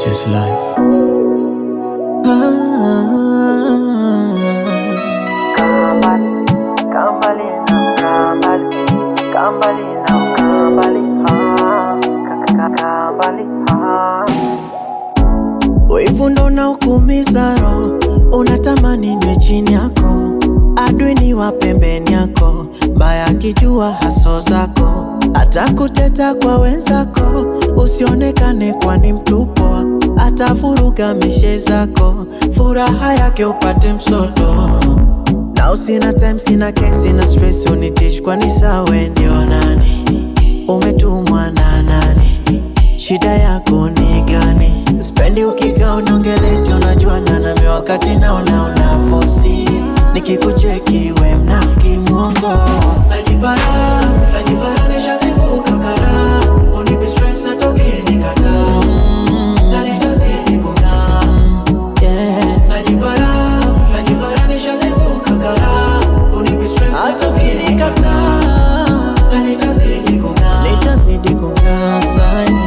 is life. Wivu ndo unaokuumiza roho, unatamani niwe chini yako, adui ni wa pembeni yako, baya akijua haso zako, hata kuteta kwa wenzako, usionekane kwani mtupo, atavuruga mishe zako, furaha yake upate msoto. Na usina time, sina kesi na stress, unitish kwani sawe ndio nani? Umetumwa na nani? Shida yako ni gani? Spendi ukikaa unaongeleta, unajuana nami wakati naona una fosi, nikikucheki we mnafiki mwongo. Najipara, najipara nishazivuka kara, unipi stress hata ukinikataa, na nitazidi kung'aa. Yeah. Najipara, najipara nishazivuka kara, unipi stress hata ukinikataa, na nitazidi kung'aa. Nitazidi kung'aa zaidi.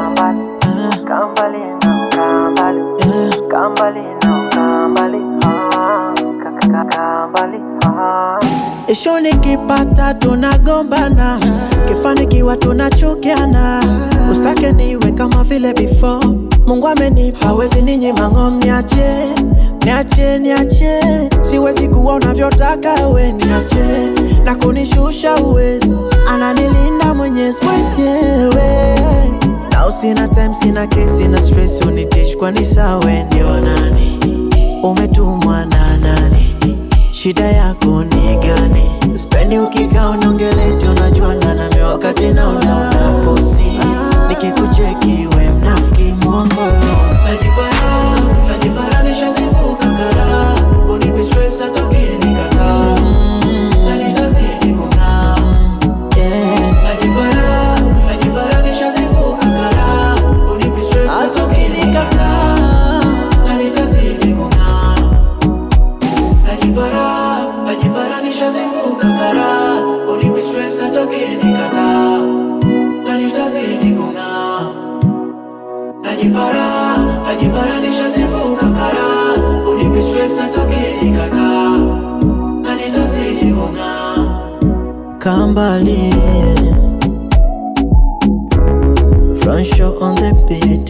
Isho nikipata tunagombana, kifanikiwa tunachukiana, ustake niwe kama vile before. Mungu amenipa hawezi ninyima ng'om, niache niache niache, siwezi kuwa unavyotaka we, niache na kunishusha uwezi, ananilinda Mwenyezi mwenyewe na usina time, sina kesi na stress, unitish kwani sawe ndio nani? Umetumwa na nani? Shida yako ni gani? Spendi ukikaa unaongeleta, unajuana nami wakati naona una fosi, nikikucheki we mnafiki mwongo. Najipara, najipara nishazivuka kara, unipi stress hata ukinikataa, na nitazidi kung'aa. Yeah. Najipara, najipara nishazivuka kara, unipi stress hata ukinikataa, na nitazidi kung'aa. Najipara, najipara nishazivuka kara, unipi stress hata ukinikataa, na nitazidi kung'aa. Najipara, najipara nishazivuka kara, unipi stress hata ukinikataa, na nitazidi kung'aa. Kambali Front show on the beat